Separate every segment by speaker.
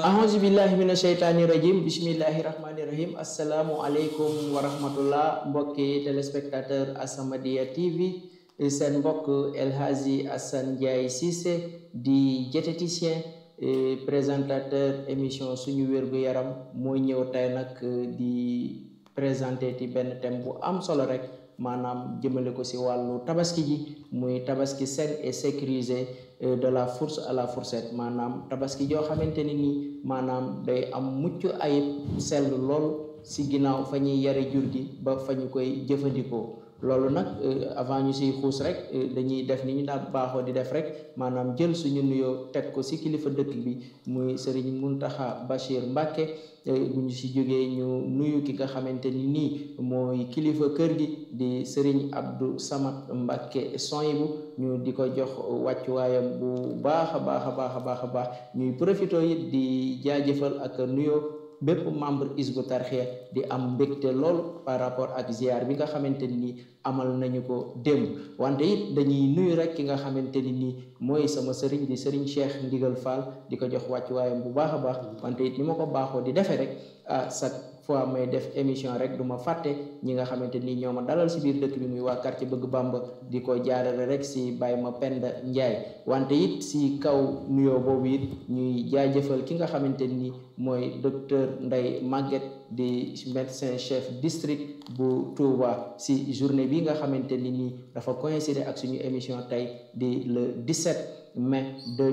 Speaker 1: ahousu billahi mina sheytaani rajim bismillahi rahmaani rahim asalaamu aleykum wa rahmatullah mbokki téléspectateur As-Samadiyya TV seen mbokk El Hadji Assane Ndiaye Cissé di diététicien présentateur émission suñu wér-gu-yaram mooy ñëw tey nag di présenter ci benn thème bu am solo rek maanaam jëmale ko ci wàllu tabaski ji muy tabaski sain et sécurisé de la fourche à la fourchette maanaam tabaski joo xamante ni nii maanaam day am mucc ayib sell lool ci ginnaaw fa ñuy yare jur gi ba fa ñu koy jëfandikoo loolu nag avant ñu siy xuus rek dañuy def ni ñu daan baaxoo di def rek maanaam jël suñu nuyoo teg ko ci kilifa dëkk bi muy Serigne Mountakha Bachir Mbacké bu ñu si jógee ñu nuyu ki nga xamante ni nii mooy kilifa kër gi di Serigne Abdou Samad Mbacké Soyibu ñu di ko jox wàccuwaayam bu baax a baax a baax a baax a baax ñuy profité it di jaajëfal ak nuyoo bépp membre Hizbut Tarqiyyah di am mbégte lool par rapport ak ziar bi nga xamante ni amal nañu ko démb wante it dañuy nuyu rek ki nga xamante ni nii mooy sama sëriñ di sëriñ Cheikh Ndigal Fall di ko jox wàccuwaayam bu baax a baax wante it ni ma ko baaxoo di defee rek ah chaque fois may def émission rek du ma fàtte ñi nga xamante ni ñoo ma dalal si biir dëkk bi muy waa quartier bëgg Bamba di ko jaarale rek si Baye ma Penda Ndiaye wante it si kaw nuyoo boobu it ñuy jaajëfal ki nga xamante ni mooy docteur Ndeye Maguette di médecin chef district bu Touba si journée bi nga xamante ni nii dafa coïncider ak suñu émission tey di le 17 mai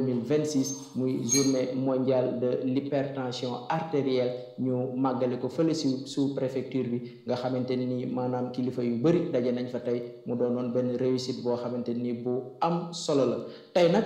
Speaker 1: 2026 muy journée mondiale de l'hypertension artérielle ñu màggale ko fële si sous préfecture bi nga xamante ni maanaam kilifa yu bëri daje nañ fa tey mu doonoon benn réussite boo xamante ni bu am solo la tey nag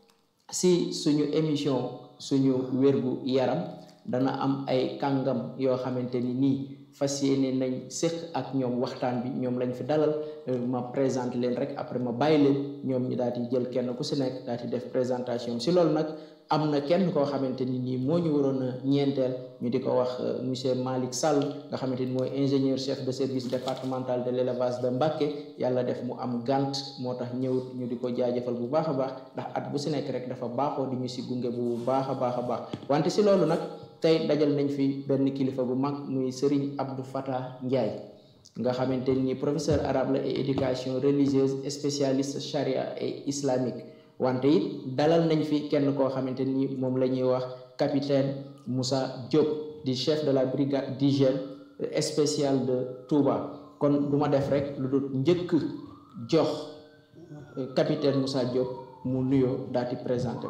Speaker 1: si suñu émission suñu wérgu yaram dana am ay kàngam yoo xamante ni nii fas yéene nañ séq ak ñoom waxtaan bi ñoom lañ fi dalal ma présente leen rek après ma bàyyi leen ñoom ñu daal di jël kenn ku si nekk daal di def présentation si loolu nag am na kenn koo xamante ni nii moo ñu waroon a ñeenteel ñu di ko wax monsieur Malick Sall nga xamante ni mooy ingénieur chef de service départemental de l'élevage de Mbacké yàlla def mu am gànt moo tax ñëwut ñu di ko jaajëfal bu baax a baax ndax at bu si nekk rek dafa baaxoo di ñu si gunge bu baax a baax a baax wante si loolu nag tey dajal nañ fi benn kilifa bu mag muy Serigne Abdou Fatah Ndiaye nga xamante ni professeur arabe la et éducation religieuse spécialiste charia et islamique wante it dalal nañ fi kenn koo xamante ni moom la ñuy wax capitaine Moussa Diop di chef de la brigade d'hygiène spéciale de Touba kon du ma def rek lu dul njëkk jox capitaine Moussa Diop mu nuyoo daal di présenté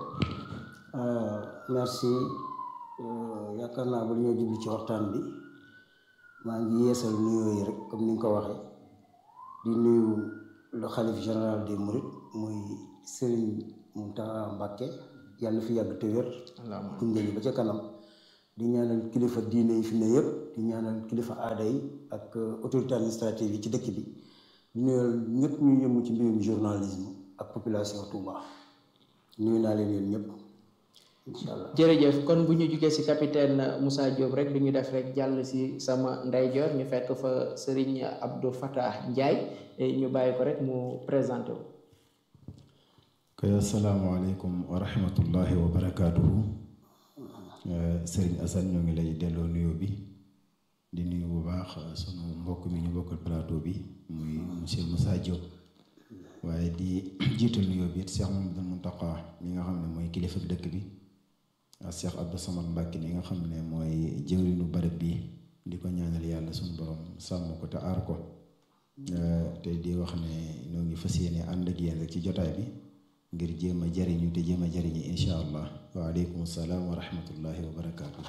Speaker 2: merci yaakaar naa ba ñoo jublu ci waxtaan bi maa ngi yeesal nuyoo yi rek comme ni nga ko waxee di nuyu le xalif général des mourides muy Serigne Mountakha Mbacké yàlla fi yàgg te wér gunge ñu ba ca kanam di ñaanal kilifa diine yi fi ne yëpp di ñaanal kilifa aada yi ak autorité administrative yi ci dëkk bi di nuyal ñëpp ñu yëngu ci mbirum journalisme ak population Touba nuyu naa leen yéen ñëpp inshallah
Speaker 1: jërëjëf kon bu ñu jugee ci capitaine Moussa Diop rek du ñu def rek jàll ci sama ndeyjoor ñu fekk fa Serigne Abdou Fatah Ndiaye ñu bàyyi ko rek mu présenté wu.
Speaker 3: kay asalaamaaleykum wa rahmatullahi wa barakaatuhu Serigne Assane ñoo ngi lay delloo nuyoo bi di nuyu bu baax sunu mbokk mi ñu bokkal plateau bi muy monsieur Moussa Diop waaye di jiital nuyoo bi it Cheikh Mamadou Mountakha mi nga xam ne mooy kilifa dëkk bi. ak Cheikh Abdou Samad Mbacké ni nga xam ne mooy jëwriñu barab bi di ko ñaanal yàlla suñu borom sàmm ko te aar ko te di wax ne ñoo ngi fas yéene ànd ak yéen rek ci jotaay bi ngir jéem a jariñu te jéem a jariñu insha allah waaleykum salaam wa rahmatullahi wa barakaatu.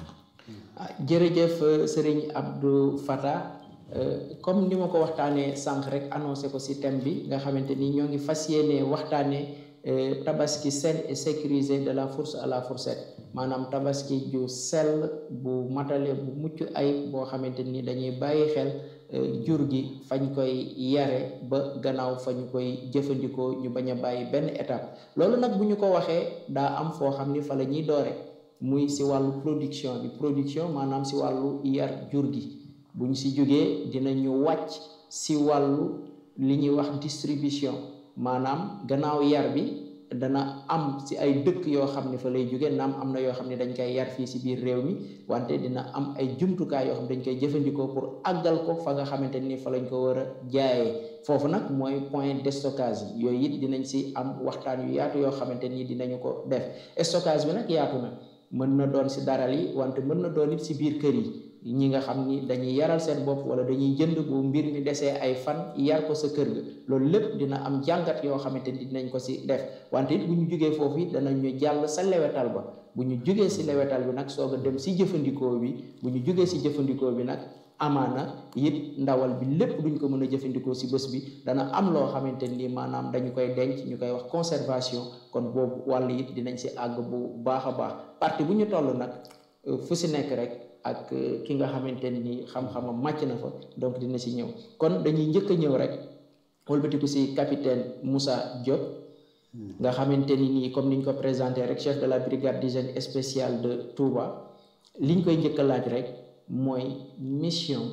Speaker 1: jërëjëf Serigne Abdou Fatah comme ni ma ko waxtaanee sànq rek annoncé ko ci thème bi nga xamante ni ñoo ngi fas yéene waxtaanee. tabaski sain et sécurisé de la fourche à la fourchette maanaam tabaski ju sell bu matale bu mucc ay boo xamante ni dañuy bàyyi xel jur gi fañ koy yare ba gannaaw fa ñu koy jëfandikoo ñu bañ a bàyyi benn étape loolu nag bu ñu ko waxee daa am foo xam ni fa la ñuy doore muy si wàllu production bi production maanaam si wàllu yar jur gi bu ñu si jógee dinañu wàcc si wàllu li ñuy wax distribution maanaam gannaaw yar bi dana am si ay dëkk yoo xam ne fa lay jóge naam am na yoo xam ne dañ koy yar fii si biir réew mi wante dina am ay jumtukaay yoo xam dañ koy jëfandikoo pour àggal ko fa nga xamante ni fa lañ ko war a jaayee foofu nag mooy point de stockage yi yooyu it dinañ si am waxtaan yu yaatu yoo xamante ni dinañu ko def stockage bi nag yaatu na mën na doon si daral yi wante mën na doon it si biir kër yi ñi nga xam ni dañuy yaral seen bopp wala dañuy jënd bu mbir mi desee ay fan yar ko sa kër ga loolu lépp dina am jàngat yoo xamante ni dinañ ko si def wante it bu ñu jógee foofu it danañu jàll sa lewetal ba bu ñu jógee si lewetal bi nag soog a dem si jëfandikoo bi bu ñu jógee si jëfandikoo bi nag amaana it ndawal bi lépp duñ ko mën a jëfandikoo si bés bi dana am loo xamante ni maanaam dañu koy denc ñu koy wax conservation kon boobu wàll it dinañ si àgg bu baax a baax parti bu ñu toll nag fu si nekk rek ak ki nga xamante ni xam-xamam màcc na fa donc dina si ñëw kon dañuy njëkk a ñëw rek wëlbatiku si capitaine Moussa Diop nga xamante ni nii comme niñ ko présenté rek chef de la brigade d'hygiène spéciale de Touba liñ koy njëkk a laaj rek mooy mission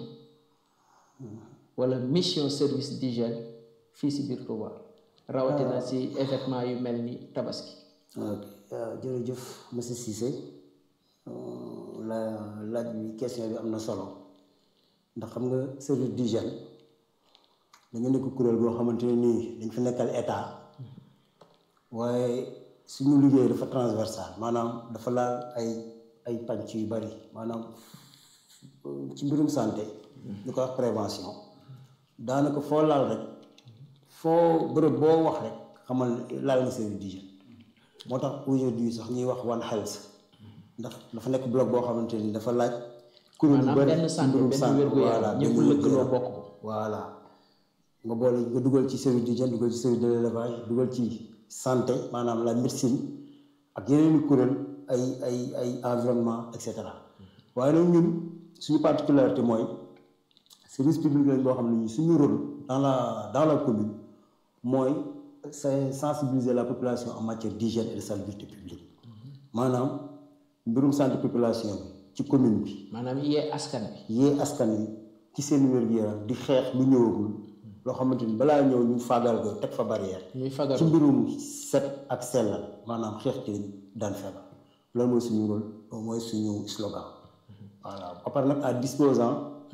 Speaker 1: wala mission service d'hygiène fii si biir Touba rawatina si événement yu mel ni tabaski
Speaker 2: ok jërëjëf monsieur Cissé la laaj bi question bi am na solo ndax xam nga service d'hygiène dañu nekk kuréel goo xamante ne nii dañ fi nekkal état waaye suñu liggéey dafa transversal maanaam dafa laal ay ay pànc yu bari maanaam ci mbirum santé ñu koy wax prévention daanaka foo laal rek foo bërëb boo wax rek xamal laal nga service d'hygiène moo tax aujourd'hui sax ñuy wax one health ndax dafa nekk bloc boo xamante ni dafa laaj. kuréel yu bëri
Speaker 1: benn santé benn wér-gu-yaram ñëpp lëkkaloo bokk ko.
Speaker 2: voilà nga boole nga dugal ci service d'hygiène dugal ci service de l'élevage dugal ci santé maanaam la médecine ak yeneen i kuréel ay ay ay environnement et cetera waaye nag ñun suñu particularité mooy service public lañ boo xam ne ñu suñu rôle dans la dans la commune mooy c'est sensibiliser la population en matière d'hygiène et de salubrité publique maanaam. mbirum santé population bi ci commune bi.
Speaker 1: maanaam yee askan bi.
Speaker 2: yee askan wi ci seen wér-gu-yaram di xeex lu ñëwagul loo xamante ni balaa ñëw ñu fagal ko teg fa barrière.
Speaker 1: ñuy fagal
Speaker 2: ci mbirum set ak sellal maanaam xeex ci daan feebar loolu mooy suñu rôle mooy suñu slogan. voilà ba pare nag à disposant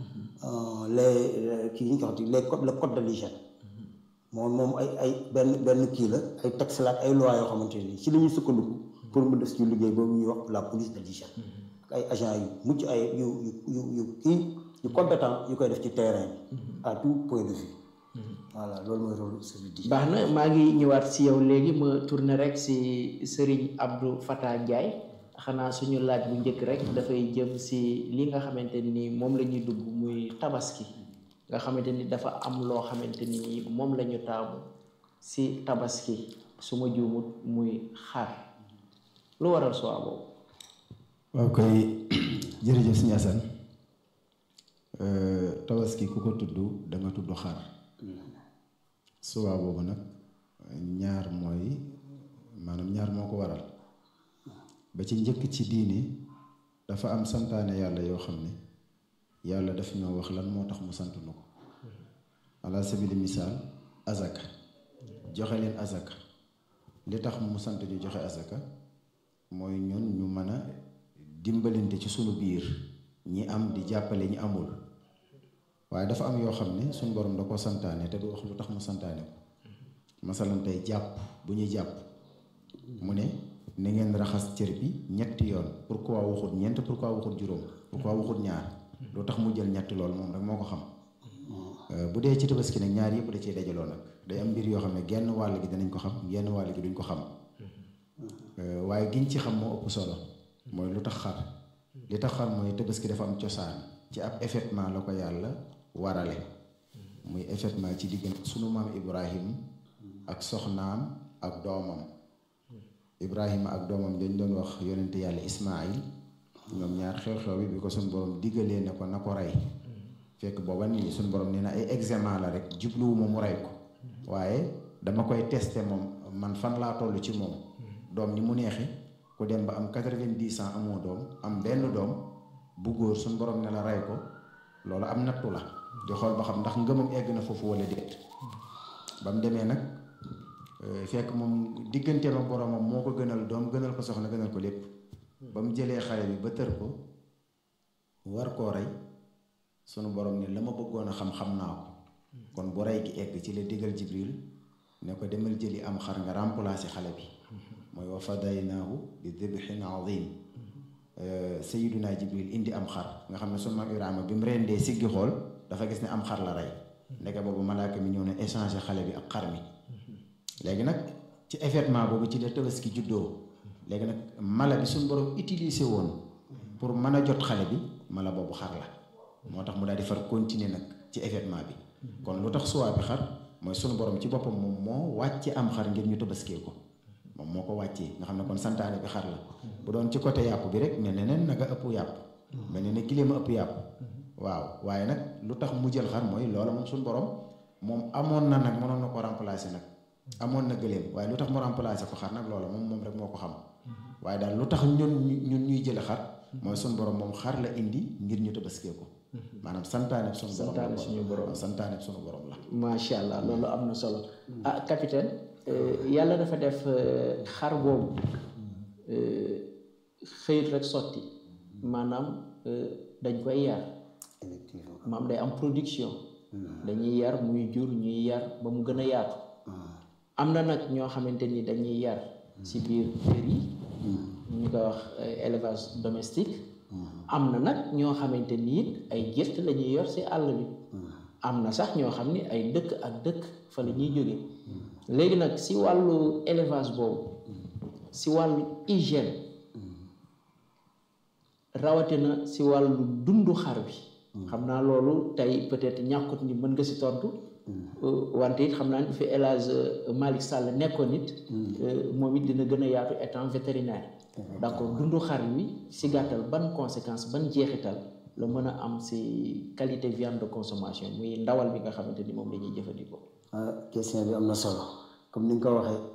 Speaker 2: les kii ñu ko waxati les codes le code de l'hygiène moom moom ay ay benn benn kii la ay texte la ak ay loi yoo xamante ni ci la ñuy sukkandiku. pour mu def ci liggéey boobu ñuy wax la police de l'hygiène ak ay agents yu mucc ay yu yu yu yu kii yu compétent yu koy def ci terrain bi à tout point de vue voilà loolu mooy rôle service d'hygiène
Speaker 1: baax na maa ngi ñëwaat si yow léegi ma tourner rek si Serigne Abdou Fatah Ndiaye xanaa suñu laaj bu njëkk rek dafay jëm si li nga xamante ni moom la ñuy dugg muy tabaski nga xamante ni dafa am loo xamante ni moom la ñu taamu si tabaski su ma juumut muy xar lu waral soo boobu
Speaker 3: waaw koy jërëjëf sëñ Assane tabaski ku ko tudd da nga tudd xar suwaa boobu nag ñaar mooy maanaam ñaar moo ko waral ba ci njëkk ci diini dafa am santaane yàlla yoo xam ne yàlla daf ñoo wax lan moo tax mu sant nu ko ala sabili misaal azaka joxe leen azaka li tax mu sant ñu joxe azaka mooy ñun ñu mën a dimbalante ci sunu biir ñi am di jàppale ñi amul waaye dafa am yoo xam ne suñu borom da ko santaane te du wax lu tax mu santaane ko masalan tey jàpp bu ñuy jàpp mu ne na ngeen raxas cër bi ñetti yoon pourquoi waxut ñeent pourquoi waxut juróom pourquoi waxut ñaar lu tax mu jël ñetti lool moom rek moo ko xam bu dee ci tabaski nag ñaar yëpp da cee dajaloo nag day am mbir yoo xam ne genn wàll gi danañ ko xam genn wàll gi duñ ko xam waaye giñ ci xam moo ëpp solo mooy lu tax xar li tax xar mooy tabaski dafa am cosaan ci ab effectivement la ko yàlla warale muy effectivement ci diggante sunu maam Ibrahim ak soxnaam ak doomam Ibrahima ak doomam dañ doon wax yonente yàlla Ismaayil ñoom ñaar xew-xew bi bi ko suñu borom diggalee ne ko na ko rey fekk booba nii suñu borom nee na ay examen la rek jubluwuma mu rey ko waaye dama koy testé moom man fan laa toll ci moom doom ni mu neexi ku dem ba am quatre-vingt-dix ans amoo doom am benn doom bu góor suñu borom ne la rey ko loolu am nattu la di xool ba xam ndax ngëmam egg na foofu wala déet ba mu demee nag fekk moom digganteem ak boromam moo ko gënal doom gënal ko soxna gënal ko lépp ba mu jëlee xale bi ba tër ko war koo rey sunu borom ne la ma bëggoon a xam-xam naa ko kon bu rey gi egg ci la digal Jibril ne ko demal jëli am xar nga remplacer xale bi mooy wa fadaynaahu bi dibhin azim sayiduna Jibril indi am xar nga xam ne sunu maam Ibrahima bi mu rendee siggi xool dafa gis ne am xar la rey ndeke boobu malaaka mi ñëw na échanger xale bi ak xar mi léegi nag ci événement boobu ci la tabaski juddoo léegi nag mala bi suñu borom utilisé woon pour mën a jot xale bi mala boobu xar la moo tax mu daal di far continuer nag ci événement bi kon lu tax suwaa bi xar mooy sunu borom ci boppam moom moo wàcce am xar ngir ñu tabaskee ko moom moo ko wàccee nga xam ne kon santaane bi xar la bu doon ci côté yàpp bi rek mel ne nen naka ëpp yàpp mel ne ne giléem a ëpp yàpp waaw waaye nag lu tax mu jël xar mooy loola moom suñu borom moom amoon na nag mënoon na ko remplacer nag amoon na gëléem waaye lu tax mu remplacer ko xar nag loola moom moom rek moo ko xam waaye daal lu tax ñun ñun ñuy jël xar mooy suñu borom moom xar la indi ngir ñu tabaskee ko maanaam santaane suñu borom
Speaker 1: santaane suñu borom
Speaker 3: santaane suñu borom la
Speaker 1: macha allah loolu am na solo ah capitaine yàlla dafa def xar boobu xëyit rek sotti maanaam dañ koy yar maam day am production dañuy yar muy jur ñuy yar ba mu gën a yaatu am na nag ñoo xamante ni dañuy yar ci biir kër yi ñu koy wax élevage domestique am na nag ñoo xamante ni it ay gétt la ñuy yor ci àll bi am na sax ñoo xam ni ay dëkk ak dëkk fa la ñuy jóge léegi nag ci wàllu élevage boobu ci wàllu hygiène rawatina ci wàllu dundu xar bi xam naa loolu tey peut-être ñàkkut ni mën nga ci tontu wante it xam naa ni fi El Hadj Malick Sall nekkoon it moom it dina gën a yaatu étant vétérinaire d'accord dundu xar wi ci gàttal ban conséquence ban jeexital la mën a am ci qualité viande de consommation muy ndawal bi nga xamante ni moom la ñuy jëfandikoo.
Speaker 2: question bi am na solo comme ni nga ko waxee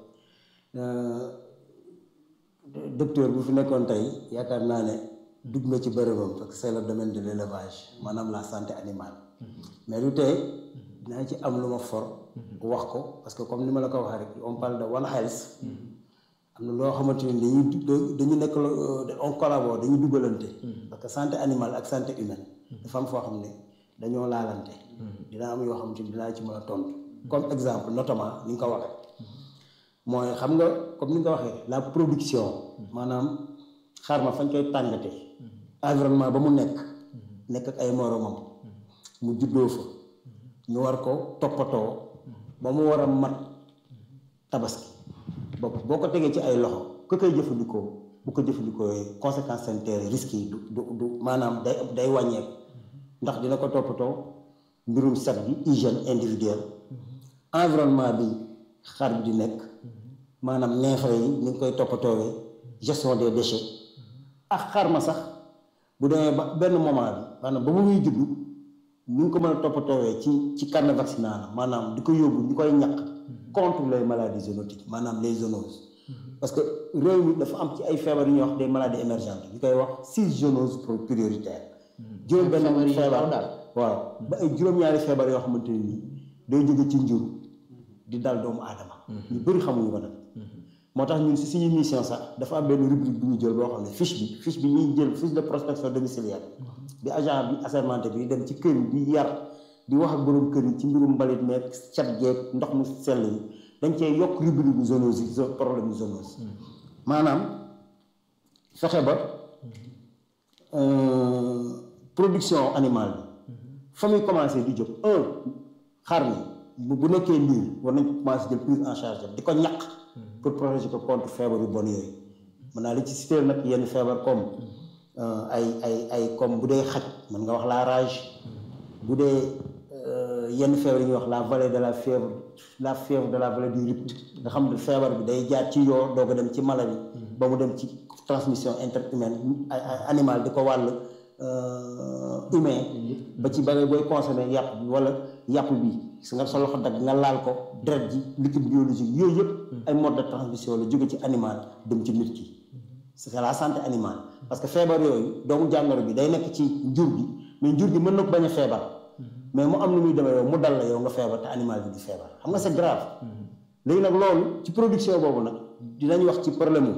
Speaker 2: docteur bu fi nekkoon tey yaakaar naa ne dugg nga ci bërëbam parce que c'est le domaine de l'élevage maanaam la santé animale mais du tey dinaa ci am lu ma for wax ko parce que comme ni ma la ko waxee rek on parle de one health am na loo xamante ni dañuy dañu nekk on collabore dañuy dugalante parce que santé animale ak santé humaine dafa am foo xam ne dañoo laalante dina am yoo xamante ni dinaa ci mën a tontu comme exemple notamment ni nga ko waxee mooy xam nga comme ni nga ko waxee la production maanaam xar ma fañ koy tàngate environnement ba mu nekk nekk ak ay moromam mu juddoo fa ñu war ko toppatoo ba mu war a mat tabaski boo boo ko tegee ci ay loxo ku koy jëfandikoo bu ko jëfandikoo conséquences sanitaires risques yi du du du maanaam day day wàññeeku ndax dina ko toppatoo mbirum set bi hygiène individuelle environnement bi xar bi di nekk maanaam neefere yi ni ngi koy toppatoowee gestion des déchets ak xar ma sax bu demee ba benn moment bi maanaam ba mu muy juddu ni ngi ko mën a toppatoowee ci ci carnet vaccinal maanaam di ko yóbbu ñu koy ñàkk contre les maladies zoonotiques maanaam les zoonoses parce que réew mi dafa am ci ay feebar yu ñuy wax des maladies émergentes ñu koy wax six zoonoses prioritaires juróom benn feebar
Speaker 1: daal
Speaker 2: waaw ba ay juróom-ñaari feebar yoo xamante ne nii day jóge ci njur di dal doomu aadama ñu bëri xamuñu ko nag moo tax ñun si suñu mission sax dafa am benn rubrique bu ñu jël boo xam ne fiche bi fiche bi ñuy jël fiche de prospection domiciliaire bi agent bi assermenté bi dem ci kër yi di yar di wax ak borom kër yi ci mbirum mbalit meeg cat geeg ndox mu sell yi dañ cee yokk rubrique bu zoonose yi problème zoonose maanaam fexe ba production animale bi fa muy commencé di jóg un xar mi bu nekkee liir war nañ ko commencé jël prise en charge di ko ñaq pour protéger ko contre feebar yu bon yooyu mën naa li ci citer nag yenn feebar comme ay ay ay comme bu dee xaj mën nga wax la rage bu dee yenn feebar yi ñuy wax la vallée de la fièvre la fièvre de la vallée du Rift nga xam ne feebar bi day jaar ci yoo doog a dem ci mala bi ba mu dem ci transmission interhumaine animal di ko wàll humain ba ci ba booy consommer yàpp bi wala yàpp bi su nga sa loxo dagg nga laal ko deret ji liquide biologique yooyu yëpp ay mode de transmission la jóge ci animal dem ci nit ki c'est la santé animale parce que feebar yooyu doomu jàngoro bi day nekk ci njur gi mais njur gi mën na ko bañ a feebar mais mu am lu muy demee yow mu dal la yow nga feebar te animal bi di feebar xam nga c'est grave léegi nag loolu ci production boobu nag dinañ wax ci problème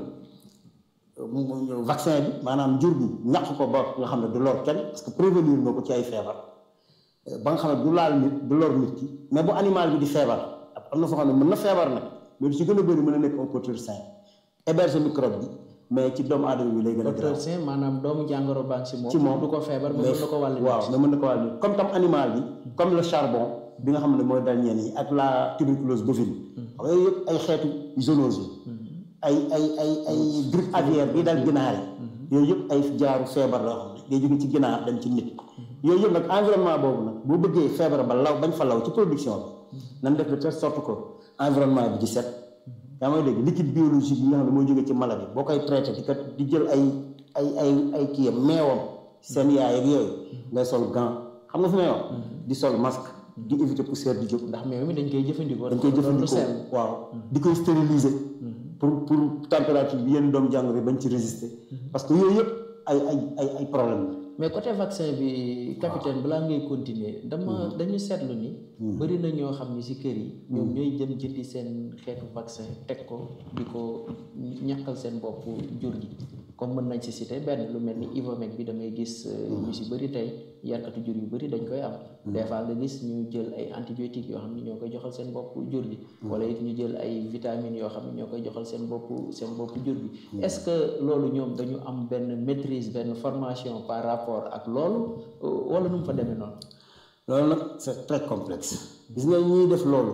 Speaker 2: mu vaccin bi maanaam jur gi ñàq ko ba nga xam ne du lor kenn parce que prévenir nga ko ci ay feebar ba nga xam ne du laal nit du lor nit ki mais bu animal bi di feebar am na foo xam ne mën na feebar nag mais lu ci gën a bëri mën a nekk un porteur sain héberge microbe bi mais ci doomu aadama bi lay gën a
Speaker 1: docteur Sène maanaam doomu jàngoro baa ngi si moom
Speaker 2: ci moom
Speaker 1: du ko feebar mais mën na ko wàll nit
Speaker 2: waaw mais mën na ko wàll nit comme tam animal bi comme le charbon bi nga xam ne mooy dal ñenn yi ak la tuberculose bovine xam nga yooyu yëpp ay xeetu zoonose yi ay ay ay ay grippe aviaire bi dal ginaar yi yooyu yëpp ay jaaru feebar la xam ne day jóge ci ginaar dem ci nit yooyu yëpp nag environnement boobu nag boo bëggee feebar ba law bañ fa law ci production bi nan def de telle sorte que environnement bi di set yaa may dégg liquide biologique yi nga xam ne mooy jóge ci mala bi boo koy traité di kat di jël ay ay ay ay kiyam meewam seen yaay ak yooyu ngay sol gant xam nga fi may wax di sol masque di éviter poussière di jóg
Speaker 1: ndax meew mi dañ koy jëfandikoo
Speaker 2: dañ koy jëfandikoo waaw di koy stériliser pour pour température bi yenn doomu jàngoro yi bañ ci résister parce que yooyu yëpp ay ay ay ay problème la
Speaker 1: mais côté vaccin bi capitaine balaa ngay continuer dama dañu seetlu ni bëri na ñoo xam ni si kër yi ñoom ñooy jëm jëndi seen xeetu vaccin teg ko di ko ñàkkal seen bopp jur gi comme mën nañ si cité benn lu mel ni Ivomec bi damay gis ñu si bëri tey yarkatu jur yu bëri dañ koy am des fois nga gis ñu jël ay antibiotiques yoo xam ne ñoo koy joxal seen bopp jur gi wala it ñu jël ay vitamines yoo xam ne ñoo koy joxal seen bopp seen bopp jur gi est-ce que loolu ñoom dañu am benn maîtrise benn formation par rapport ak loolu wala nu mu fa demee noonu
Speaker 2: loolu nag c'est très complexe gis nga ñuy def loolu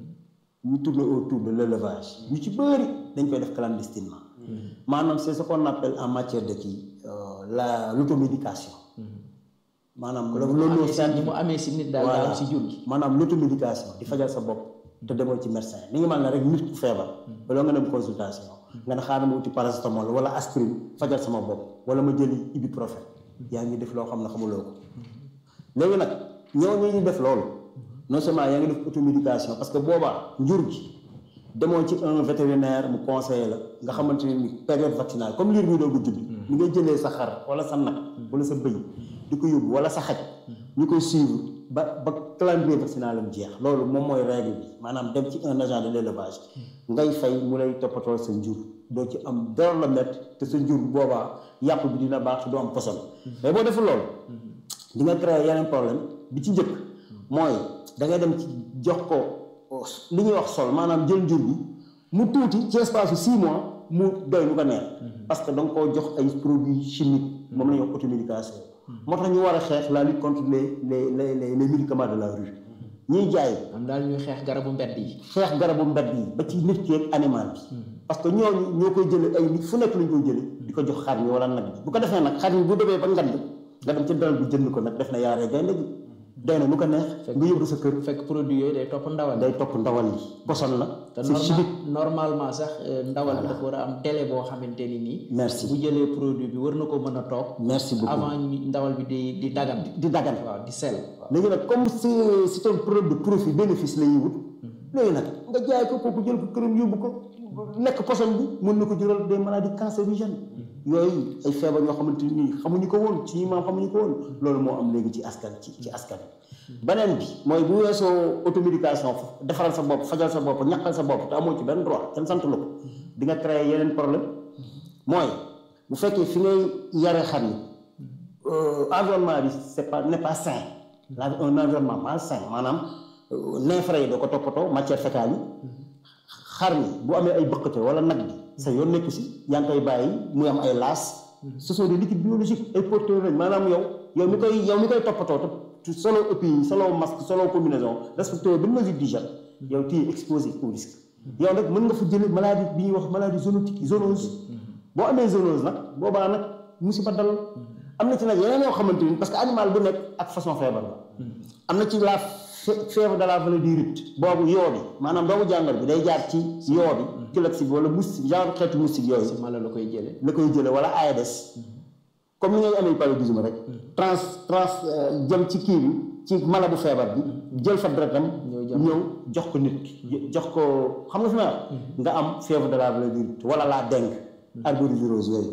Speaker 2: ñu tourner autour de l'élevage ñu ci bëri dañ koy def clandestinement maanaam c'est ce qu'on appelle en matière de kii la l'automédication maanaam loolu
Speaker 1: ni mu amee si nit daal daa am si jur gi
Speaker 2: maanaam l'automédication di fajal sa bopp te demoo ci médecin li nga mel ne rek nit ku feebar wala nga dem consultation nga ne xaaral ma uti paracétamol wala aspirine fajal sama bopp wala ma jëli ibuprofène yaa ngi def loo xam ne xamuloo ko léegi nag ñoo ñu def loolu non seulement yaa ngi def automédication parce que boobaa njur gi demoo ci un vétérinaire mu conseiller la nga xamante ne ni période vaccinale comme liir bi doogu judd ni ngay jëlee sa xar wala sa nag wala sa bëy di ko yóbbu wala sa xaj ñu koy suivre ba ba calendrier vaccinal am jeex loolu moom mooy règle bi maanaam dem ci un agent de l'élevage ngay fay mu lay toppatoo sa njur doo ci am dara la métti te sa njur boobaa yàpp bi dina baax te doo am poson mais boo deful loolu di nga créer yeneen problème bi ci njëkk mooy da ngay dem ci jox ko li ñuy wax sol maanaam jël njur bi mu tuuti ci espace su six mois mu doy lu ko neex parce que da nga koo jox ay produits chimiques moom la ñuy wax automédication moo tax ñu war a xeex la lutte contre les les les les médicaments de la rue ñuy jaay.
Speaker 1: am daal ñuy xeex garabu mbedd yi.
Speaker 2: xeex garabu mbedd yi ba ci nit ki ak animal bi. parce que ñooñu ñoo koy jëlee ay nit fu nekk lañ koy jëlee di ko jox xar mi wala nag bi bu ko defee nag xar mi bu demee ba ngand nga dem ci dalal bi jënd ko nag def na yaaree gaynde gi doy na nu ko neex. nga yóbbu sa kër.
Speaker 1: fekk produit yooyu day topp ndawal.
Speaker 2: day topp ndawal li poson la.
Speaker 1: te
Speaker 2: c'est chimique
Speaker 1: normalement sax ndawal dafa war a am délai boo xamante ni nii.
Speaker 2: merci
Speaker 1: bu jëlee produit bi war na ko mën a toog.
Speaker 2: merci beaucoup
Speaker 1: avant ndawal bi di di dagan.
Speaker 2: di dagan
Speaker 1: waaw di sell.
Speaker 2: léegi nag comme c'est c'est un produit de profit bénéfice la ñuy wut. léegi nag nga jaay ko kooku jël ko këram yóbbu ko lekk poson bi mën na ko jural des maladies cancérigènes yooyu ay feebar yoo xamante ni xamuñu ko woon ci maam xamuñu ko woon loolu moo am léegi ci askan ci ci askan beneen bi mooy bu weesoo automédication defaral sa bopp fajal sa bopp ñaqal sa bopp te amoo ci benn droit kenn sant la ko di nga créer yeneen problème mooy bu fekkee fi ngay yare xar yi environnement bi c'est pas n'est pas sain la un environnement malsain maanaam neefere yi doo ko toppatoo matière fécale yi xar mi bu amee ay bëqate wala nag bi sa yoon nekku si yaa ngi koy bàyyi muy am ay laas ce sont des liquides biologiques ay porteurs lañ maanaam yow yow mi koy yow mi koy toppatoo te solo EPI solo masque solo combinaison respecté benn mesure d'hygiène yow tu es exposé au risque yow nag mën nga fa jële maladie bi ñuy wax maladie zoonotique zoonose boo amee zoonose nag boobaa nag musiba dal am na ci nag yeneen yoo xamante ni parce que animal bu nekk ak façon feebar la am na ci la fièvre de la vallée du Rift boobu yoo bi maanaam doomu jàngoro bi day jaar ci yoo bi kilox bi wala moustique genre xeetu moustique yooyu
Speaker 1: si mala la koy jëlee.
Speaker 2: la koy jële wala Aedes comme ni ngay amee paludisme rek trans trans jëm ci kii bi ci mala bu feebar bi jël fa deretam ñëw jox ko nit ki jox ko xam nga fi ma nga am fièvre de la vallée du Rift wala la dengue arbovirose yooyu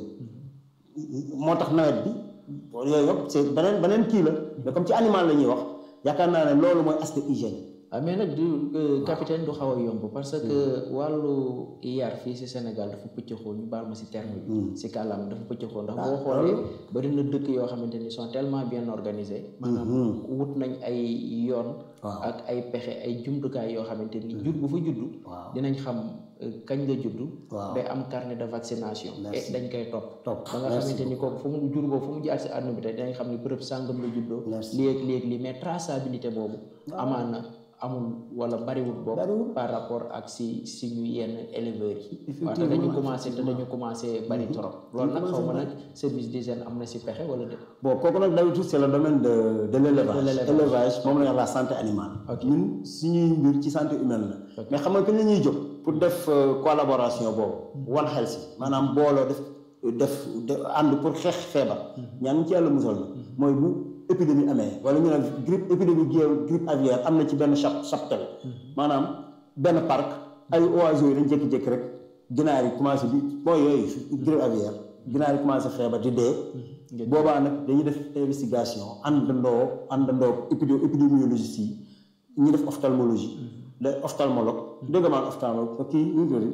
Speaker 2: moo tax nawet bi yooyu yëpp c'est beneen beneen kii la mais comme ci animal la ñuy wax yaakaar naa ne loolu mooy aspect hygiène
Speaker 1: ah mais nag du capitaine du xaw a yomb parce que wàllu yar fii si Sénégal dafa pëccëxoo ñu baal ma si terme bi si kàllaam dafa pëccëxoo ndax boo xoolee bari na dëkk yoo xamante ni sont tellement bien organisés maanaam wut nañ ay yoon ak ay pexe ay jumtukaay yoo xamante ni jur bu fa juddu dinañ xam kañ nga juddu day am carnet de vaccination et dañ koy topp ba nga xamante ni kooku fu mu jur boobu fu mu jaar si àdduna bi tey dinañ xam ni bërëb sàngam la juddoo léeg léeg lii mais traçabilité boobu amaana amul wala bariwul boobu par rapport ak si suñu yenn éleveurs yi waaw te dañu commencé te dañu commencé bari trop loolu nag xaw ma nag service d'hygiène am na si pexe wala déet
Speaker 2: bon kooku nag d'habitude c'est le domaine de de l'élevage élevage moom la ñuy wax la santé animale ñun suñuy mbir ci santé humaine la mais xam nga kañ la ñuy jóg pour def collaboration boobu one health maanaam booloo def def ànd pour xeex feebar ñaan ci yàlla musal na mooy bu épidémie amee wala ñu ne grippe épidémie grippe aviaire am na ci benn chap chaptel maanaam benn parc ay oiseaux yi dañ jékki-jékki rek ginaar yi commencé bi mooy yooyu grippe aviaire ginaar yi commencé feebar di dee boobaa nag dañuy def investigation àndandoo àndandoo épidé épidémiologiste yi ñu def ophtalmologie le ophtalmologue dégg maan ophtalmologue kii ñu tudd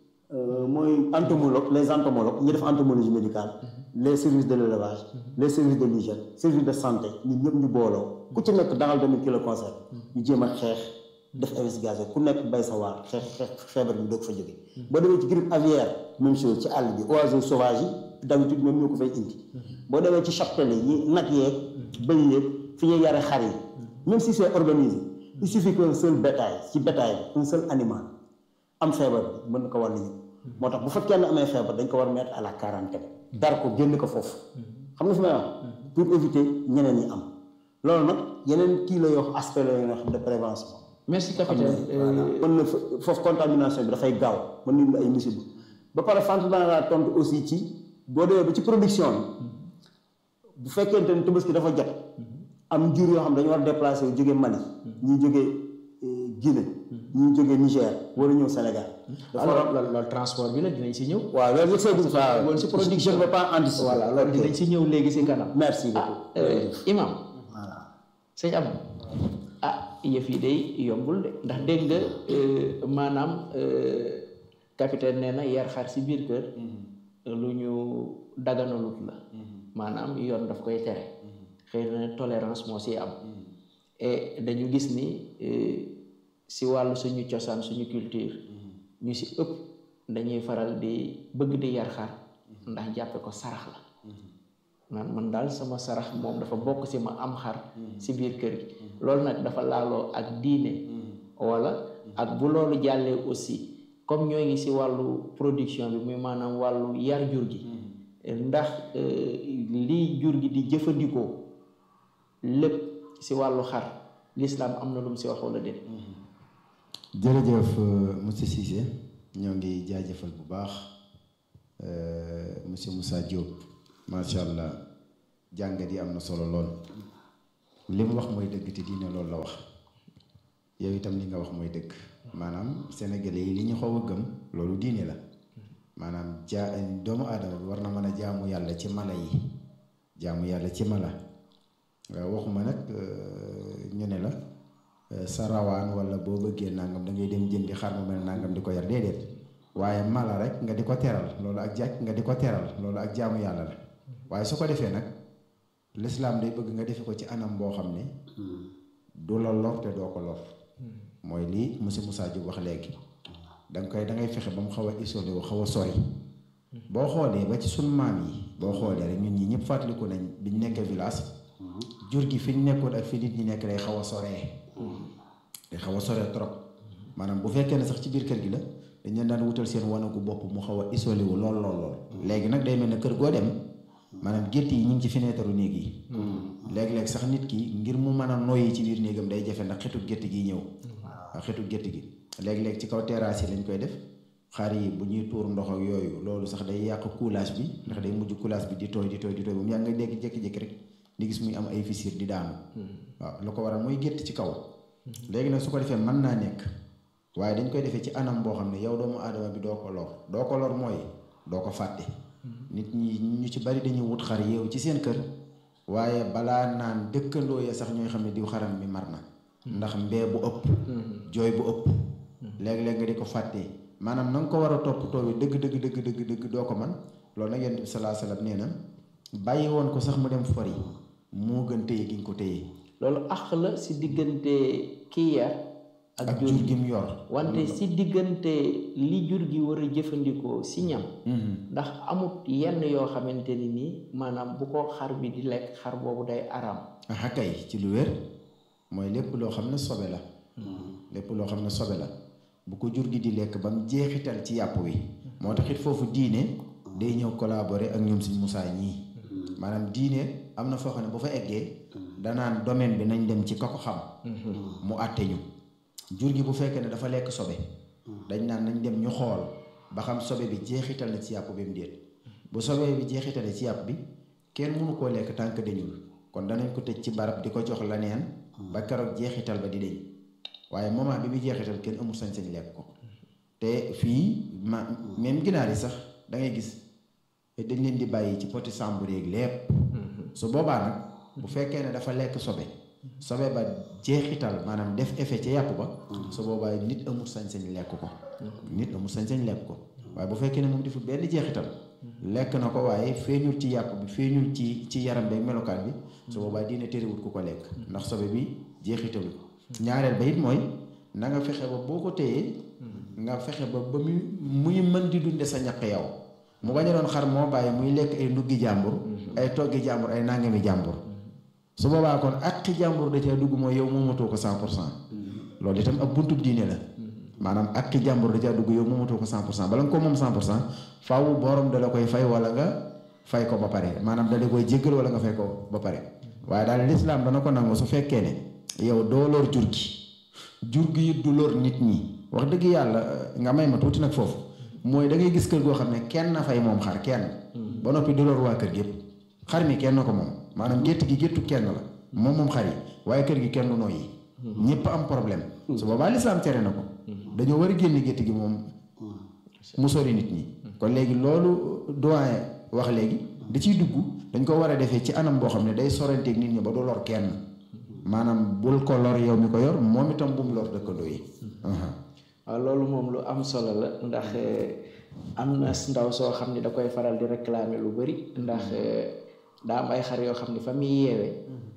Speaker 2: mooy entomologue les entomologues ñu def entomologie médicale les services de l'élevage les services de l'hygiène services de santé ñun ñëpp ñu booloo ku ci nekk dangal domaine qui le concerne ñu jéem a xeex def investigation ku nekk bay sa waar xeex xeex feebar bi doog fa jóge boo demee ci grippe aviaire même chose ci àll bi oiseaux sauvages yi d'habitude ñoom ñoo ko fay indi boo demee ci cheptel yi nag yeeg bëy yeeg fi ñuy yare xar yi même si c'est organisé il suffit qu'un seul bétail ci bétail bi un seul animal am feebar bi mën na ko wàll ñëpp moo tax bu fa kenn amee feebar dañ ko war mettre à la quarantaine dar ko génn ko foofu xam nga fi may wax pour éviter ñeneen ñi am loolu nag yeneen kii la yoo aspect la yoo xam de prévention
Speaker 1: merci capitaine
Speaker 2: mën na foofu contamination bi dafay gaaw mën nañu ay musiba ba pare sant naa laa tontu aussi ci boo demee ba ci production bi bu fekkente ne Tabaski dafa jot am jur yoo xam dañu war déplacer wu jóge Mali ñuy jóge Guinée ñuy jóge Niger wala ñëw Sénégal
Speaker 1: alors loolu transport bi la dinañ si ñëw
Speaker 2: waaw loolu c'est ça
Speaker 1: loolu si production
Speaker 2: je ne peux pas anticiper
Speaker 1: voilà loolu dinañ si ñëw léegi si kanam
Speaker 2: merci beaucoup
Speaker 1: imam
Speaker 2: voilà
Speaker 1: sëñ am ah yëf yi day yombul de ndax dégg nga maanaam capitaine nee na yar xar si biir kër lu ñu daganalut la maanaam yoon daf koy tere xëy na tolérance moo si am et dañu gis ni si wàllu suñu cosaan suñu culture ñu si ëpp dañuy faral di bëgg di yar xar ndax jàppe ko sarax la man man daal sama sarax moom dafa bokk si ma am xar si biir kër gi loolu nag dafa laaloo ak diine wala ak bu loolu jàllee aussi comme ñoo ngi si wàllu production bi muy maanaam wàllu yar jur gi ndax lii jur gi di jëfandikoo lépp si wàllu xar l'islam am na lu mu si wax wala déet
Speaker 3: jërëjëf monsieur Cissé ñoo ngi jaajëfal bu baax monsieur Moussa Diop macha allah jàngat yi am na solo lool li mu wax mooy dëgg te diine loolu la wax yow itam li nga wax mooy dëgg maanaam sénégalais yi li ñu xaw a gëm loolu diine la maanaam jaa doomu aadama bi war na mën a jaamu yàlla ci mala yi jaamu yàlla ci mala waxuma nag ñu ne la sa rawaan wala boo bëggee nangam da ngay dem jëndi xar mu mel nangam di ko yar déedéet waaye mala rek nga di ko teral loolu ak jàkk nga di ko teral loolu ak jaamu yàlla la waaye su ko defee nag lislaam day bëgg nga defe ko ci anam boo xam ne du la lor te doo ko lor mooy lii monsieur Moussa Diop wax léegi danga koy da ngay fexe ba mu xaw a isolé wu xaw a sori boo xoolee ba ci sunu maam yi boo xoolee rek ñun ñi ñëpp fàttaliku nañ biñ nekkee village jur gi fi ñu nekkoon ak fi nit ñi nekk day xaw a soree day xaw a soree trop maanaam bu fekkee ne sax ci biir kër gi la dañ leen daan wutal seen wanagu bopp mu xaw a isolé wu lool lool lool léegi nag day mel ne kër goo dem maanaam gétt yi ñu ngi ci fenêtre néeg yi léeg-léeg sax nit ki ngir mu mën a noyyi ci biir néegam day jafe ndax xetu gétt gi ñëw waaw xetu gétt gi léeg-léeg ci kaw terrasse yi lañ koy def xar yi bu ñuy tuur ndox ak yooyu loolu sax day yàq coulage bi ndax day mujj coulage bi di tooy di tooy di tooy ba mu yàgg nga dégg jékki-jékki rek di gis muy am ay fissure di daanu waaw lu ko waral mooy gétt ci kaw léegi nag su ko defee mën naa nekk waaye dañ koy defee ci anam boo xam ne yow doomu aadama bi doo ko lor doo ko lor mooy doo ko fàtte nit ñi ñu ci bari dañuy wut xar yeewu ci seen kër waaye balaa naan dëkkandoo ya sax ñooy xam ne diw xaram mi mar na ndax mbee bu ëpp jooy bu ëpp léeg-léeg nga di ko fàttee maanaam na nga ko war a toppatoo bi dëgg dëgg dëgg dëgg dëgg doo ko man loolu nag yonent bi salaa salaam nee na bàyyi woon ko sax mu dem fori moo gën téye gi nga ko téye
Speaker 1: loolu àq la si diggante kii yar ak
Speaker 3: ak
Speaker 1: jur
Speaker 3: jur
Speaker 1: gi
Speaker 3: gi mu yor
Speaker 1: wante si diggante li jur gi war a jëfandikoo si ñam ndax amut yenn yoo xamante ni nii maanaam bu ko xar bi di lekk xar boobu day araam
Speaker 3: aha kay ci lu wér mooy lépp loo xam ne sobe la lépp loo xam ne sobe la bu ko jur gi di lekk ba mu jeexital ci yàpp wi moo tax it foofu diine day ñëw collaborer ak ñoom suñ musaa ñii maanaam diine am na foo xam ne bu fa eggee danaan domaine bi nañ dem ci ka ko xam mu àtte ñu jur gi bu fekkee ne dafa lekk sobe dañ naan nañ dem ñu xool ba xam sobe bi jeexital na ci yàpp bi mu déet bu sobe bi jeexitale ci yàpp bi kenn mënu koo lekk tànk dañul kon danañ ko tëj ci barab di ko jox la neen ba keroog jeexital ba di deñ waaye moment bi muy jeexital kenn amul sañ-sañ lekk ko te fii ma même ginaar yi sax da ngay gis dañ leen di bàyyi ci poti sàmbur yeeg lépp su boobaa nag bu fekkee ne dafa lekk sobe sobe ba jeexital maanaam def effet ci yàpp ba su boobaa nit amul sañ-sañ lekk ko nit amul sañ-sañ lekk ko waaye bu fekkee ne moom deful benn jeexital lekk na ko waaye feeñul ci yàpp bi feeñul ci ci yaram beeg melokaan bi su boobaa dina terewut ku ko lekk ndax sobe bi jeexitalu ñaareel ba it mooy na nga fexe ba boo ko téyee nga fexe ba ba muy muy mën di dunde sa ñaq yow mu bañ a doon xar moo bàyyi muy lekk ay nduggi jàmbur ay toggi jàmbur ay nangami jàmbur su boobaa kon àqi jàmbur da cee dugg mooy yow moomatoo ko cent pour cent loolu itam ab buntub diine la maanaam àqi jàmbur da cee dugg yow moomatoo ko cent pour cent bala nga ko moom cent pour cent faaw borom da la koy fay wala nga fay ko ba pare maanaam da la koy jéggal wala nga fay ko ba pare waaye daal lislaam dana ko nangu su fekkee ne yow doo lor jur gi jur gi it du lor nit ñi wax dëgg yàlla nga may ma tuuti nag foofu mooy da ngay gis kër goo xam ne kenn na fay moom xar kenn ba noppi du lor waa kër gépp xar mi kenn ko moom maanaam gétt gi géttu kenn la moom moom xar yi waaye kër gi kenn du nooyi ñëpp am problème su boobaa lislaam tere na ko dañoo war a génn gétt gi moom mu sori nit ñi kon léegi loolu doyen wax léegi da ciy dugg dañ ko war a defee ci anam boo xam ne day soranteeg nit ñi ba du lor kenn maanaam bul ko lor yow mi ko yor moom itam bu mu lor dëkkandoo yi
Speaker 1: waaw loolu moom lu am solo la ndax am na ndaw soo xam ne da koy faral di réclamer lu bari ndax daa am ay xar yoo xam ne fa muy yeewee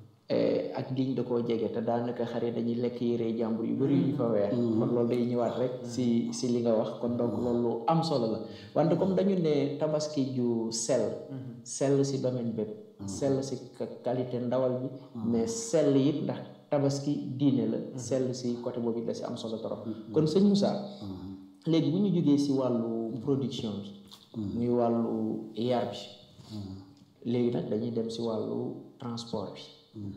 Speaker 1: ak diñ da koo jege te daanaka xar yi dañuy lekk yére jàmbur yu bari yu ñu fa weer kon loolu day ñëwaat rek si si li nga wax kon donc loolu lu am solo la wante comme dañu ne tabaski ju sell sell si domaine bépp sell si qualité ndawal bi mais sell it ndax tabaski diine la sell si côté boobu it la si am solo trop kon sëñ Moussa léegi bu ñu jógee si wàllu production bi muy wàllu yar bi léegi nag dañuy dem si wàllu transport bi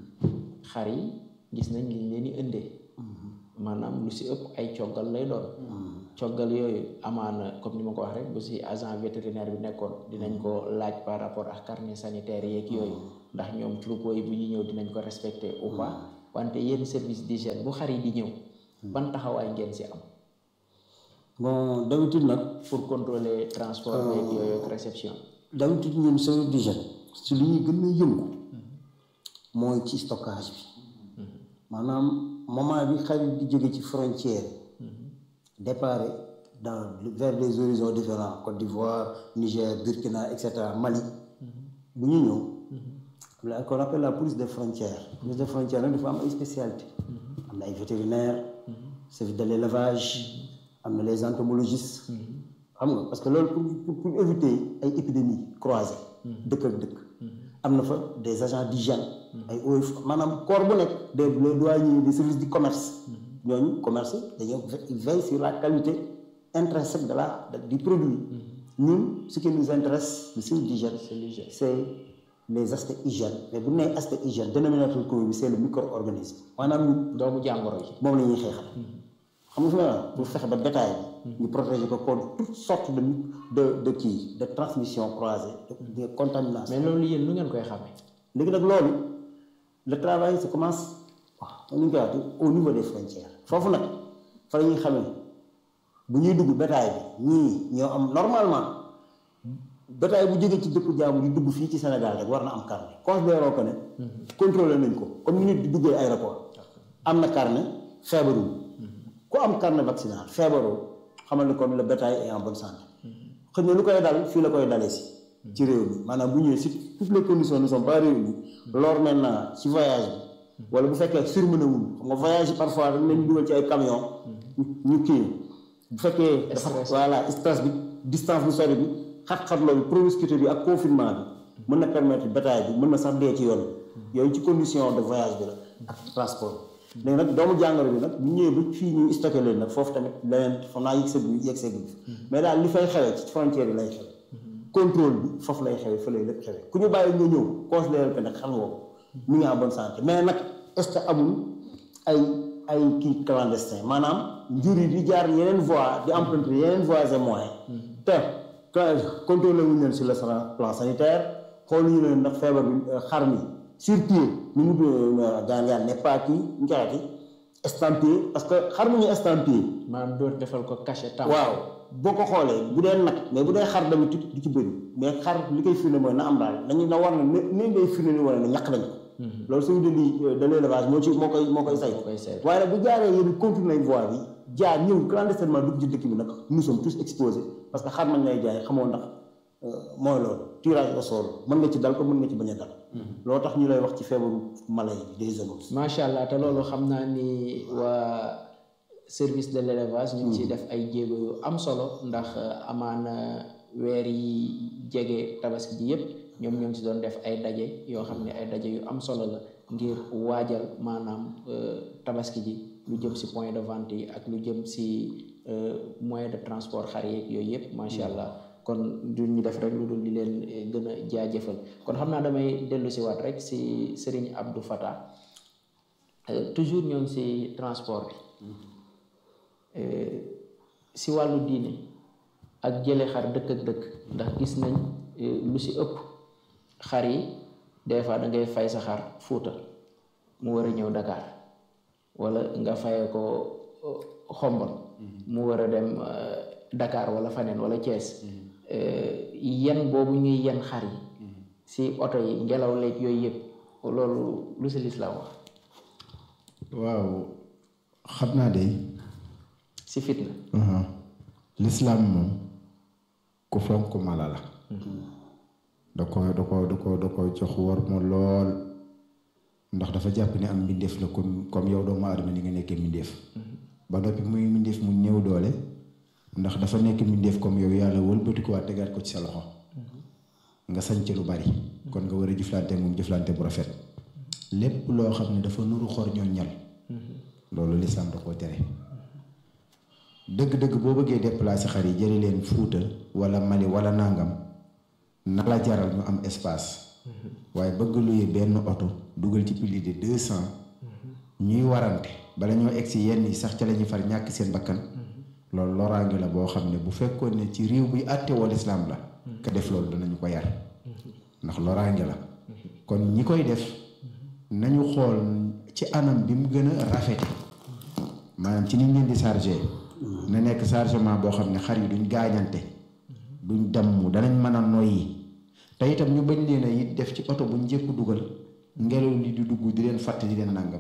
Speaker 1: xar yi gis nañ liñ leen di indee maanaam lu si ëpp ay coggal lay doon coggal yooyu amaana comme ni ma ko wax rek bu si agent vétérinaire bi nekkoon dinañ ko laaj par rapport ak carnet sanitaire yeeg yooyu ndax ñoom troupeau yi bu ñu ñëw dinañ ko respecter ou pas wante yéen service d'hygiène bu xar yi di ñëw ban taxawaay ngeen si am
Speaker 2: bon d'habitude nag
Speaker 1: pour contrôler transport beeg yooyu ak réception
Speaker 2: d'habitude ñun service d'hygiène si li ñuy gën a yëngu mooy ci stockage bi maanaam moment bi xar yi di jóge ci frontière départ dans vers des horizons différents Côte d'Ivoire Niger Burkina et cetera Mali bu ñu ñëw la qu'on appelle la police des frontières police des frontières nag dafa am ay spécialité am na ay vétérinaires service de l'élevage am na les entomologistes xam nga parce que loolu pour pour éviter ay épidémies croisées dëkk ak dëkk am na fa des agents d'hygiène ay OF maanaam corps bu nekk des les douaniers des services du commerce ñooñu commerce dañoo veille sur la qualité intrinsèque de la du produit ñun ce qui nous intéresse le service d'hygiène c'est les aspects hygiène mais bu nee aspect hygiène dénominateur commun bi c'est le micro-organisme maanaam ñun
Speaker 1: doomu jàngoro yi
Speaker 2: moom la ñuy xeexal xam nga fi ma pour fexe ba bétail bi ñu protéger ko contre toutes sortes de de de kii de transmission croisée de contamination
Speaker 1: mais loolu yéen nu ngeen koy xamee
Speaker 2: léegi nag loolu le travail se commence waaw nu ñu koy waxee au niveau des frontières foofu nag fa la ñuy xamee bu ñuy dugg bétail bi ñii ñoo am normalement bétail bu jógee ci dëkku jaamu di dugg fii ci Sénégal rek war na am carnet considéré ko ne contrôlé nañ ko comme ni nit di duggee aéroport am na carnet feebarul ku am carnet vaccinal feebaroo xamal ni kon le bétail est en bonne santé xëy na lu koy dal fii la koy dalee si ci réew mi maanaam bu ñëwee si toutes les conditions ne sont pas réunies lors maintenant ci voyage bi wala bu fekkee surmené wul xam nga voyage yi parfois dañ leen dugal ci ay camion ñu kii bu fekkee dafa voilà stress bi distance bu sori bi xat-xat loolu promiscuité bi ak confinement bi mën na permettre bétail bi mën na sax dee ci yoon bi yooyu ci condition de voyage bi la ak transport léegi nag doomu jàngoro bi nag bu ñëwee ba fii ñuy stocké leen nag foofu tamit leneen xam naa yëg seegu yëg seegu mais daal li fay xewee ci frontière yi lay xew contrôle bi foofu lay xewee fa lay lépp xewee ku ñu bàyyi nga ñëw considéré que nag xam nga ko mi ngi en bonne santé mais nag est-ce que amul ay ay kii clandestin maanaam njur yi di jaar yeneen voies di emprunter yeneen voies et moyens te contrôlé wuñu leen sur le plan sanitaire xooluñu leen ndax feebar bi xar mi sur pied ni mu daan daan n'est pas kii ñu koy estampillé parce que xar mu ñu estampillé.
Speaker 1: maanaam doo defal ko cachet tam.
Speaker 2: waaw boo ko xoolee bu dee nag mais bu dee xar d'habitude du ci bëri mais xar li koy firnde mooy na am daal dañu na war na ne ni ngay firnde ni wane ne ñàkk nañ ko. loolu suñu dindi de l'élevage moo ci moo koy moo koy say.
Speaker 1: moo koy say
Speaker 2: waaye nag bu jaaree yéen continué nañ voie bi jaar ñëw clandestinement dugg ci dëkk bi nag nous sommes tous exposés parce que xar nañ lay jaay xamoo ndax mooy loolu tirage au sort mën nga ci dal ko mën nga ci bañ a dal. loolu tax ñu lay wax ci feebaru mala yi des zoonoses.
Speaker 1: macha allah te loolu xam naa ni waa service de l'élevage ñu ngi ciy def ay jéego yu am solo ndax amaana weer yi jege tabaski ji yépp ñoom ñoo ngi ci doon def ay daje yoo xam ne ay daje yu am solo la ngir waajal maanaam tabaski ji lu jëm ci point de vente yi ak lu jëm ci moyen de transport xar yeeg yooyu yépp macha allah kon du ñu def rek lu dul di leen gën a jaajëfal kon xam naa damay dellu si waat rek si Serigne Abdou Fatah toujours ñoo ngi si transport bi si wàllu diine ak jële xar dëkk ak dëkk ndax gis nañ lu si ëpp xar yi des fois da ngay fay sa xar Fuuta mu war a ñëw Dakar wala nga faye ko xombal mu war a dem Dakar wala faneen wala Thiès yen boobu ñuy yen xar yi si oto yi ngelaw leeg yooyu yëpp loolu lu si lislaam wax
Speaker 3: waaw xam naa de
Speaker 1: si fitna
Speaker 3: lislaam moom ku fonk mala la da ko da ko da ko da ko jox war ma lool ndax dafa jàpp ne am mbindeef la comme comme yow doomu aadama ni nga nekkee mbindeef ba noppi muy mbindeef mu ñëw doole ndax dafa nekk mbindeef comme yow yàlla wëlbati ko waa tegaat ko ci sa loxo nga sañ ci lu bari kon nga war a jëflante moom jëflante bu rafet lépp loo xam ne dafa nuru xor ñoo ñal loolu lislaam da koo tere dëgg-dëgg boo bëggee déplacer xar yi jëli leen Fuuta wala Mali wala nangam na la jaral ñu am espace waaye bëgg luye benn oto dugal ci plus de deux cent ñuy warante bala ñoo egg si yenn yi sax ca la ñuy far ñàkk seen bakkan loolu loraange la boo xam ne bu fekkoon ne ci réew buy àtte woo lislaam la ka def loolu danañu ko yar ndax loraange la kon ñi koy def nañu xool ci anam bi mu gën a rafete maanaam ci niñ leen di chargé na nekk chargement boo xam ne xar yi duñ gaañante duñ damm danañ mën a noyyi te itam ñu bañ leen a it def ci oto bu njëkk dugal ngelaw li di dugg di leen fàtt di leen nàngam